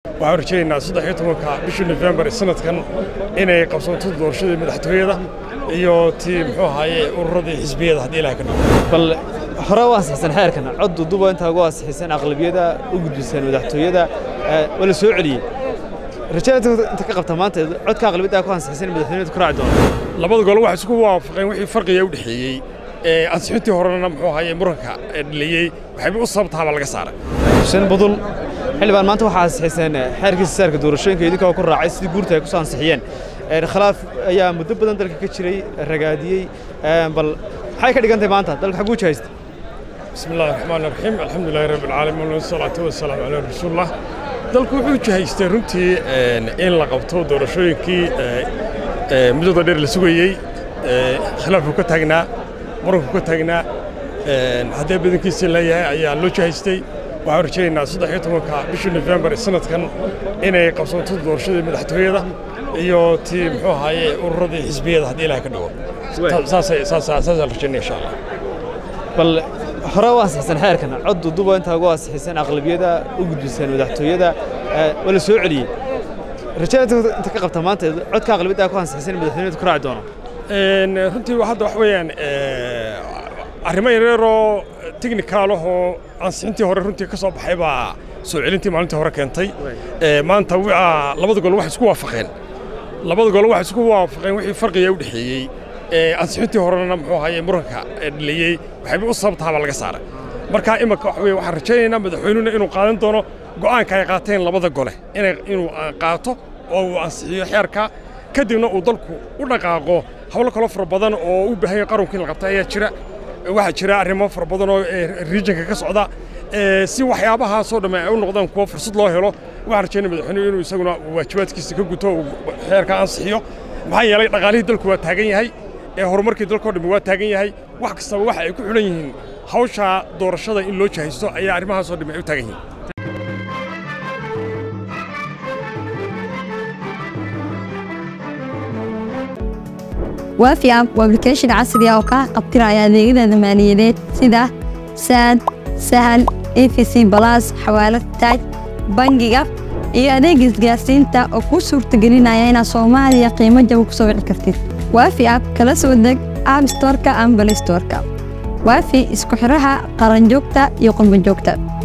waxaan rajaynaynaa saddex iyo tobanka bishii nofembar ee sanadkan inay qabsanto doorashadii madaxtooyada iyo tii muxuu ahaaye ururadii xisbiyada haddii ilaah ka dhigo bal hore u ansixsan xeerkan cod duduba intaa ugu ansixiseen aqlabiyada u gudbiseen madaxtooyada waa la soo celiyey rajada inta ka qabta maanta codka aqlabiyada ku ansixiseen madaxtooyada ku raaci doona labada gole waxay isku waafaqeen wixii farqiga u dhexeeyey ee ansixintii horena muxuu ahaaye muranka dhaliyey waxayba u sababtaaba laga saaray xuseen budul xildhibaan maanta waxaa ansixiseen xeerkiisa saarka doorashooyinka idinkoo ku raacay sidii guurta ay ku soo ansixiyeen khilaaf ayaa muddo badan dalka ka jiray ragaadiyey bal maxay ka dhigan tahay maanta dalka xaguu jahaysta bismi illahi raxmaan raxiim alxamdu lilahi rabbi alcaalamiin wasalaatu wasalaamu calaa rasuulillah dalku wuxuu jahaystay runtii in la qabto doorashooyinkii muddada dheer la sugayey khilaafku ka taagnaa muranku ka taagnaa haddee badankiisii leeyahay ayaa loo jahaystay waxaan rajaynaynaa saddex iyo tobanka bishii nofembar ee sanadkan inay qabsanto doorashadii madaxtooyada iyo tii muxuu ahaaye ururadii xisbiyada haddii ilaah ka dhigo saasaan rajaynaya insha allah bal hore u ansixsan xeerkan cod duduba intaa ugu ansixiseen aqlabiyada u gudbiseen madaxtooyada waa la soo celiyey rajada inta ka qabta maanta codka aqlabiyada ku ansixiseen madaxtooyada ku raaci doona runtii hadda wax weeyaan arrimo yareeroo technicaalahoo ansixintii hore runtii ka soo baxay baa soo celintii maalintii hore keentay maanta labada gol waxay isku waafaqeen labada gol waxay isku waafaqeen wixii farqiga u dhexeeyey ee ansixintii horena muxuu ahaaye muranka dhaliyey waxayba u sababtaaba laga saaray marka imika waxa weye waxaan rajaynaynaa madaxweynuhuna inuu qaadan doono go'aanka ay qaateen labada gole inuu qaato oo uu ansixiyo xeerka kadibna uu dalku u dhaqaaqo hawlo kaloo fara badan oo u baahan yahay qaranku in la qabta ayaa jira waxaa jira arrimo fara badan oo regionka ka socda si waxyaabahaasoo dhamme ay u noqdaan kuwo fursad loo helo waxaan rajaynaya madaxweynuhu inuu isaguna waajibaadkiisa ka guto uu xeerka ansixiyo maxaa yeelay dhaqaalihii dalku waa taagan yahay ee horumarkii dalkao dhammi waa taagan yahay wax kastaba waxa ay ku xidhan yihiin hawsha doorashada in loo jahaysto ayaa arrimahaasoo dhammi ay u taagan yihiin waafi app waa application casri ah oo kaa qabtiraya adeegyada maaliyadeed sida saad sahal efc balas xawaalad taaj bangiga iyo adeeg isgaarsiinta oo kuu suurtagelinaya inaad soomaaliya qiimo jaba ku soo wici kartid waafi app kala soo deg app storka ama balay storka waafi isku xidhaha qaranjoogta iyo qurbanjoogta